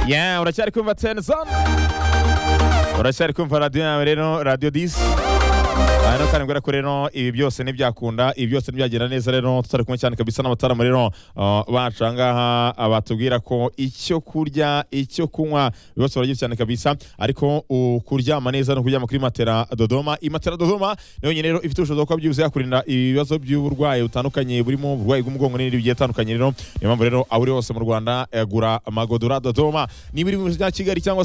Yeah, uracyari kumva Tenzon uracyari kumva radiyo yawe rero radiyo disi aha rero kandi mbwira ko rero ibi byose ntibyakunda ibi byose ntibyagenda neza rero tutari kumwe cyane kabisa n'abataramu rero uh, bacu aha ngaha uh, batubwira ko icyo kurya icyo kunywa byose baragiye cyane kabisa ariko uh, kuryama neza no kuryama kuri matera dodoma iyi matera dodoma niyo nyine rero ifite ubushobozi bwo kuba byibuze yakurinda ibibazo by'uburwayi butandukanye burimo uburwayi bw'umugongo n'ibindi bigiye bitandukanye rero niyo mpamvu rero aho uri hose mu rwanda eh, gura magodora dodoma niba uri mu mujyi wa kigali cyangwa se